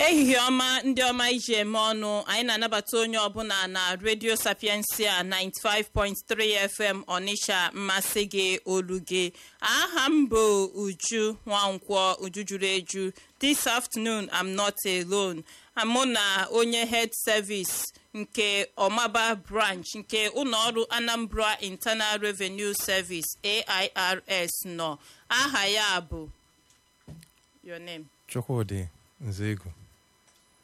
ehihie ọma ndị ọma iji eme ọnụ anyị na-anabata onye ọbụla na redio sapiensia 95.3 fm ọnịsha mmasị gị olu gị aha m bụ uju nwankwọ uju juru eju this afternoon i'm not alone mụ na onye head service nke ọmaba branch nke ụlọọrụ anambra internal revenue service airs nọ aha ya bụ your name chukwudị nzego